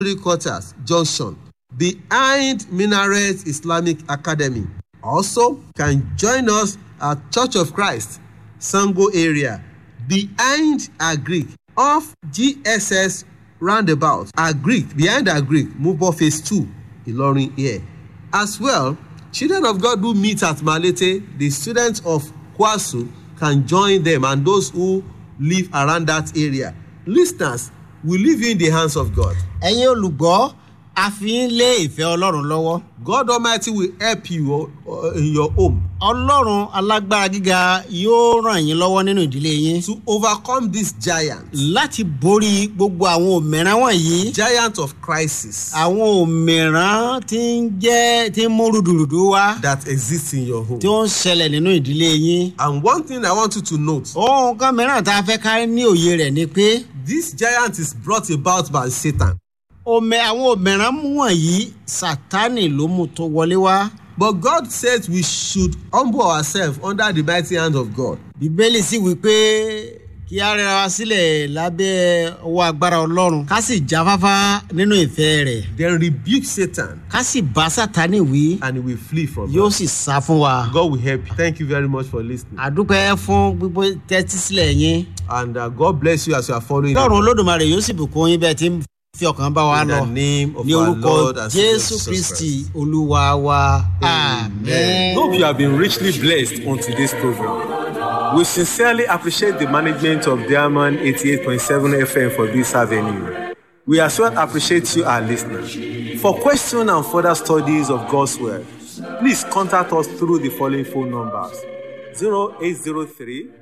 quarters junction behind minaret islamic academy also can join us at church of christ sango area behind agric off gss roundabout agric behind agric mubo phase two ilorin here as well children of god who meet at malete the students of kwasu can join them and those who live around that area listeners we leave you in the hands of god ẹ̀yin olùgbọ́ a fi ń lé ìfẹ́ ọlọ́run lọ́wọ́ god almighty will help you uh, in your home ọlọ́run alágbára gíga yóò ràn yín lọ́wọ́ nínú ìdílé yín to overcome this giant láti borí gbogbo àwọn òmìrán wọ̀nyí giant of crisis àwọn òmìrán tí ń jẹ́ tí ń mú rúdurùdu wá that exists in your home tí ó ń ṣẹlẹ̀ nínú ìdílé yín. and one thing i want you to note ohun kan mìíràn tá a fẹ́ ká ní òye rẹ̀ ni pé this giant is brought about by satan òmẹ àwọn òmìrán wọ̀nyí sátánì ló mú tó wọlé wá. but god says we should humble ourselves under the mighty hand of god bíbélì sì wí pé kí á rẹra wa sílẹ̀ lábẹ́ ọwọ́ agbára ọlọ́run ká sì jáfáfá nínú ìfẹ́ rẹ̀ then rebuke satan ká sì bá sátánì wí and he will flee from yóò us sì sá fún wa. god will help you thank you very much for listening àdúpẹ́ fún gbogbo tẹ́tí sílẹ̀ yín and uh, god bless you as you are following lọ́run the olódùmarè yóò sì bùkún yín bẹ́ẹ̀ tí ń fi ọkàn bá wa in lọ the name of ní our orúkọ lord and savior jésù jesus kristi christ olúwa wa amen. Hope you have been richly blessed on today's program. We sincerely appreciate the management of Diamond 88.7 FM for this avenue. We as well appreciate you, our listeners. For questions and further studies of God's Word, please contact us through the following phone numbers 0803